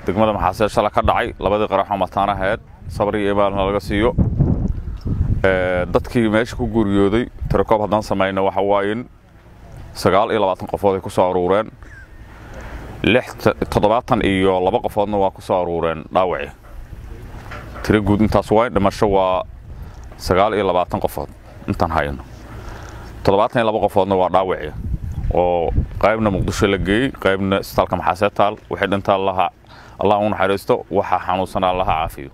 degmada maxaasee shala ka dhacay labadii qaraxoo mataan ahayd sabri iyo ibaalna laga siiyo dadkii meesha ku guuriyooday tirakoob haddaan samayna waxa waayin sagaal iyo labaatan qofood ay ku soo aruureen toddobaatan iyo laba qofoodna waa ku soo aruureen dhaawaci tiro guud intaas waay dhimasho waa sagaal iyo labaatan qofood intaan hayno toddobaatan iyo laba qofoodna waa dhaawaci oo qaybna muqdisho la geeyey qaybna isbitaalka maxaasee taal waxay dhintaa allaha allah u naxariisto waxa xanuunsanaa allaha caafiyo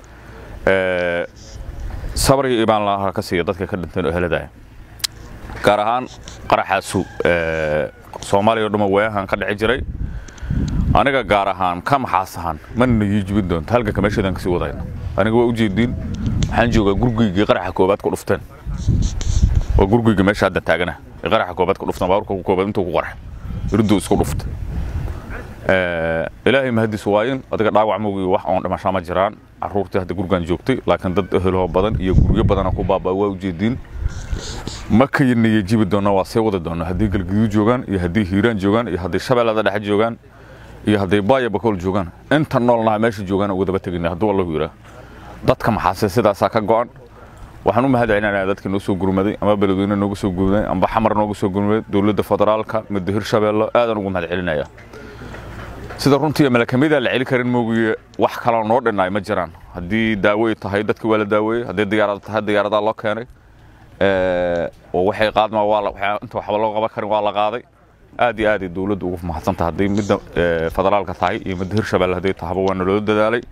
sabriga ibaan laha ka siiya dadka ka dhinteen oo heladaya gaar ahaan qaraxaasu soomaaliya o dhamma waayahan ka dhici jiray aniga gaar ahaan ka maxaas ahaan mana ii jibin doonto halganka meesheedaan kasii wadayna aniga waa ujeediin waxaan joogaa gurguygii qaraxa koobaad ku dhufteen waa gurguyga meesha hadda taagana ee qaraxa koobaad ku dhufteen baaburka ku koobaad intuu ku qarxay iriduu isku dhufta ilaahay mahadis waayin adiga dhaawac mowgii wax oon dhimashaa ma jiraan caruurtii hadda gurgaan joogtay laakiin dad eheloo badan iyo guryo badana ku baabaa waa ujeediin ma kayinaya jibi doona waa sii wadi doona haddii galguduu joogaan iyo haddii hiiraan joogaan iyo haddii shabeellada dhexe joogaan iyo hadday baaya bakool joogaan inta noolnaha meesha joogaan uga daba tegayna hadduu allahu yidhaa dadka maxaase sidaasaa ka go'an waxaan u mahad celinayaa dadkii noo soo gurmaday ama beledweyne nooga soo gurmaday amba xamar nooga soo gurmaday dowladda federaalka midda hirshabeelle aadaan ugu mahad celinaya sida runtii malakamida la celi karin moogiye wax kaloo noo dhinnaay ma jiraan haddii daawo ay tahay dadki waa la daaweeyey haddii diyaarada tahay diyaaradaa loo keenay oo waxay qaadma waa inta waxba loo qaban karin waa la qaaday aad iyo aad ay dowladdu ugu mahadsantahay hadday midda federaalka tahay iyo midda hirshabeelle hadday tahaba waa naloo dadaalay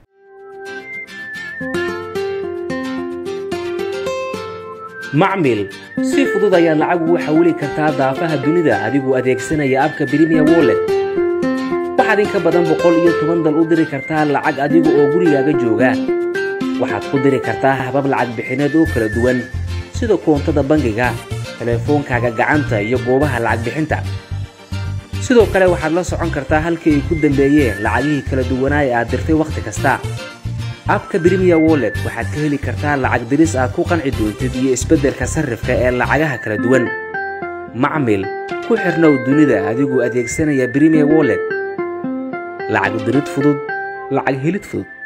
macmil si fudud ayaad lacag ugu xawili kartaa daafaha dunida adigoo adeegsanaya abka brimiya wollet waxaad in ka badan boqol iyo toban dal u diri kartaa lacag adiga oo gurigaaga jooga waxaad ku diri kartaa habab lacag bixineed oo kala duwan sida koontada bangiga telefoonkaaga gacanta iyo goobaha lacag bixinta sidoo kale waxaad la socon kartaa halkii ay ku dambeeyeen lacagihii kala duwanaa ee aad dirtay wakhti kasta abka brimiya wollet waxaad ka heli kartaa lacag diris aad ku qanci doontid iyo isbeddelka sarrifka ee lacagaha kala duwan macmil ku xirnow dunida adigoo adeegsanaya brimiya wollet lacag dirid fudud lacag helid fudud